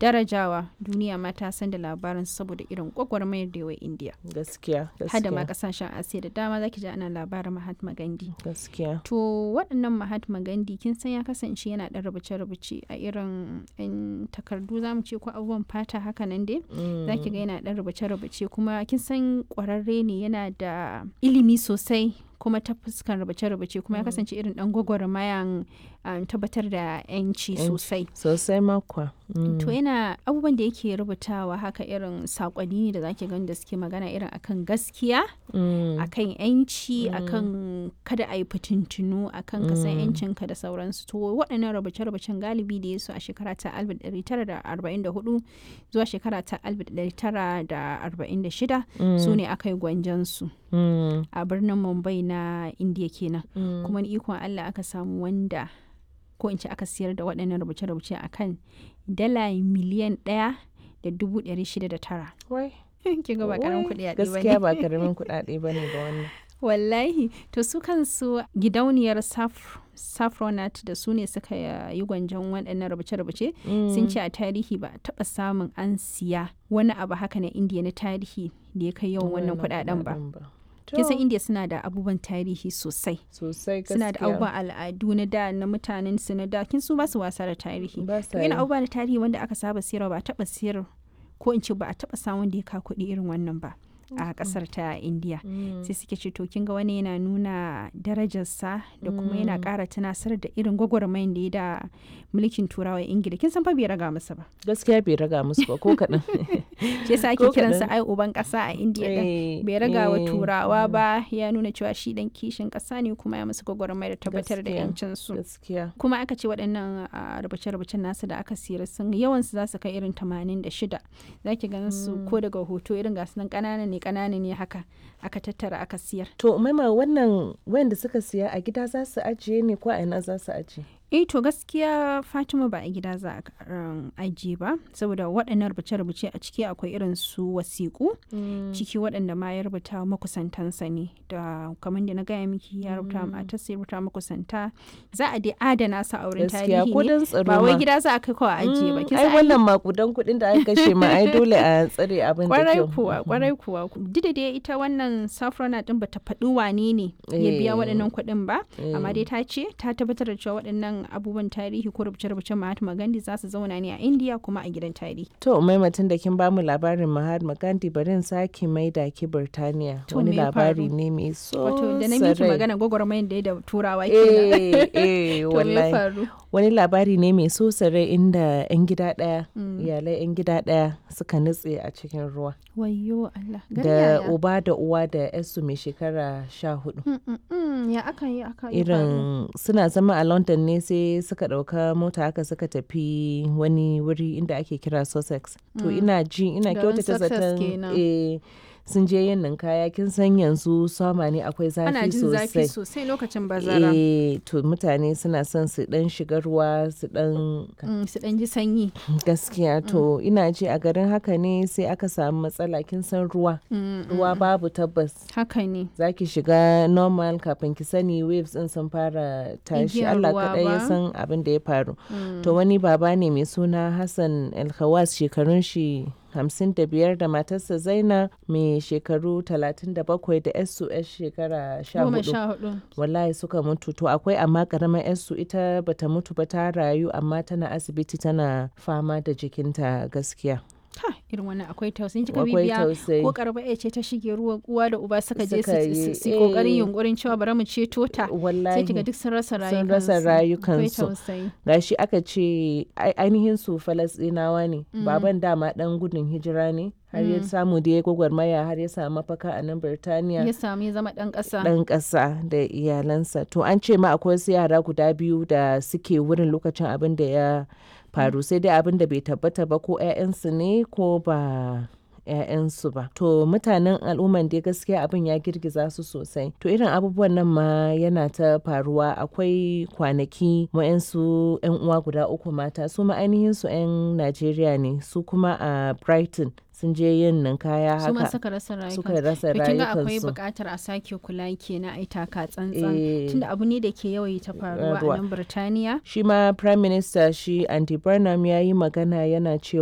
darajawa duniya ma ta san da labarin saboda irin gwagwarmayar da yawa indiya gaskiya hada ma gaskiya kasashen asiya da dama zaki ji ana labarin mahatma gandhi gaskiya to waɗannan mahatma gandhi kin san ya kasance yana ɗan rubuce-rubuce a irin 'yan takardu za mu ce ko abubuwan fata haka nan dai za ki ga yana ɗan rubuce-rubuce kuma kin san ƙwararre ne yana da ilimi sosai kuma ta fuskan rubuce-rubuce kuma ya kasance irin ɗan gwagwarmayan um, tabbatar da 'yanci Yanci. sosai sosai makwa to yana abubuwan da yake rubutawa haka irin saƙonni ne da zaki gani da suke magana irin akan gaskiya akan yanci akan kada a yi fitintunu akan ka san yancinka da sauransu to waɗannan rubuce-rubucen galibi da ya su a shekara ta 1944 zuwa shekara ta 1946 su ne aka yi gwanjansu a birnin mumbai na indiya kenan kuma ni ikon allah aka samu wanda ko in ce aka siyar da waɗannan rubuce-rubuce akan dala miliyan ɗaya da dubu ɗari shida da tara Wai, kin ga ba karamin wai, kuɗi a gaskiya ba karamin kuɗaɗe ba ne ga wannan wallahi to su kansu gidauniyar Saf- saffronat da su ne suka yi gwanjon waɗannan rubuce-rubuce sun ce a tarihi ba a taɓa samun an siya wani abu haka na indiya na tarihi da ya kai yawan wannan kuɗaɗen ba kin san To, indiya suna da abubuwan tarihi sosai sosai gaskiya suna da abubuwan al'adu na da na mutanen su na da kin su ba su wasa da tarihi ba to sa yana yi. abubuwa na tarihi wanda aka saba siyarwa ba a taɓa siyar ko in ce ba a taɓa samun da ya ka kuɗi irin wannan ba a ƙasar ta indiya Mm. sai suke ce to kin ga wani yana nuna darajarsa da kuma yana ƙara tunasar da irin gwagwarmayin da ya da mulkin turawa ingila kin san fa bai raga masa ba gaskiya bai raga musu ba ko kaɗan shi yasa ake Ko kiransa kaɗan. ai uban ƙasa a indiya din Eh, bai raga wa eh, turawa ba ya nuna cewa shi dan kishin ƙasa ne kuma ya musu gwagwarmaya da tabbatar da Gaskiya. yancin su gaskiya kuma aka ce waɗannan a, rubuce-rubucen nasu da aka siyar sun yawansu za su kai irin 86 za ki gan su ko daga hoto irin gasu nan ƙanana ne ƙanana ne haka aka tattara aka siyar to maima wannan wayanda suka siya a gida za su ajiye ne ko a ina za su ajiye eh to gaskiya fatima ba a gida za a um, ajiye ba saboda waɗannan rubuce-rubuce a ciki akwai irin su wasiƙu ciki waɗanda ma ya rubuta wa makusantansa ne da kamar da na gaya miki ya rubuta wa matarsa ya rubuta wa makusanta za a dai adana su a wurin gaskiya tarihi ko ne don tsaro ba wai ma. gida za a kai kawai a ajiye ba Mm, kin ai san ai wannan makudan kuɗin da aka kashe ma ai dole a tsare abin da kwarai kyau kuwa kwarai kuwa duk da dai ita wannan safrona din bata faɗi wane ne ya biya Eh. waɗannan kuɗin ba Eh. amma dai ta ce ta tabbatar da cewa waɗannan abubuwan tarihi ko rubuce-rubucen Mahatma Gandhi za su zauna ne a India kuma a gidan tarihi To maimatin da kin bamu labarin Mahatma Gandhi bari in sake maida ki Birtaniya. To, Wani me ya labari faru? ne mai so wato da na miki sarai. magana gwagwarmayar da ya da turawa kenan Eh, eh, to me ya wallahi. faru Wani labari ne mai so sarai inda 'yan gida ɗaya, iyalai 'yan gida ɗaya suka nutse a cikin ruwa. wayyo Allah gari Da yaya? uba da uwa da 'yarsu mai shekara sha hudu. Mm, mm, mm, ya aka yi aka yi faru? Irin suna zama a London ne sai suka ɗauka mota haka suka tafi wani wuri inda ake kira Sussex. To ina ji ina Garin kyautata Sussex zaton kenan. eh, sun je yin ninkaya kin san yanzu sama ne akwai ana zafi jin zafi sosai. sosai lokacin bazara Eh, to mutane suna son su dan shiga ruwa su dan Mm, su ɗan ji sanyi gaskiya to ina ji a garin haka ne sai aka samu matsala kin san ruwa Mm, ruwa babu tabbas haka ne za ki shiga normal kafin ki sani waves din sun fara tashi Igiyar Allah ruwa kaɗai ya ba. san abin da ya faru to wani baba ne mai suna Hassan Alkhawas shekarun shi hamsin da biyar da matarsa Zaina mai shekaru talatin da bakwai da yarsu yar shekara sha goma hudu sha hudu wallahi suka mutu to akwai amma karamar yarsu ita bata mutu ba ta rayu amma tana asibiti tana fama da jikinta gaskiya ha irin wannan akwai tausayin kika akwai bibiya tausayi ko karba ya ce ta shige ruwa uwa da uba suka je Suka su- yi, su su yi kokarin eh. yunkurin cewa bari mu ceto ta sai wallahi kiga duk sun rasa sun rayukansu rasa akwai rayukansu tausayi gashi aka ce ai- ainihin su falasɗinawa ne baban dama dan gudun hijira ne har ya samu da ya gwagwarmaya har ya samu mafaka a nan birtaniya ya samu ya zama dan kasa dan ƙasa da iyalansa to an ce ma akwai wasu yara guda biyu da suke wurin lokacin abin da ya faru sai dai abin da bai tabbata ba ko 'ya'yansu ne ko ba 'ya'yansu ba to mutanen al'umman dai gaskiya abin ya girgiza su sosai to irin abubuwan nan ma yana ta faruwa akwai kwanaki wa'yansu 'yan uwa guda uku mata su ma ainihin su 'yan najeriya ne su kuma a brighton sun je yin ninkaya su ma haka suka rasa rayukansu suka rasa to kin ga akwai rayukansu buƙatar a sake kula kenan ai taka tsantsan Eh. tunda abu ne da ke yawaita faruwa Faruwa. a nan Birtaniya shi ma prime minister shi andy burnham ya yi magana yana cewa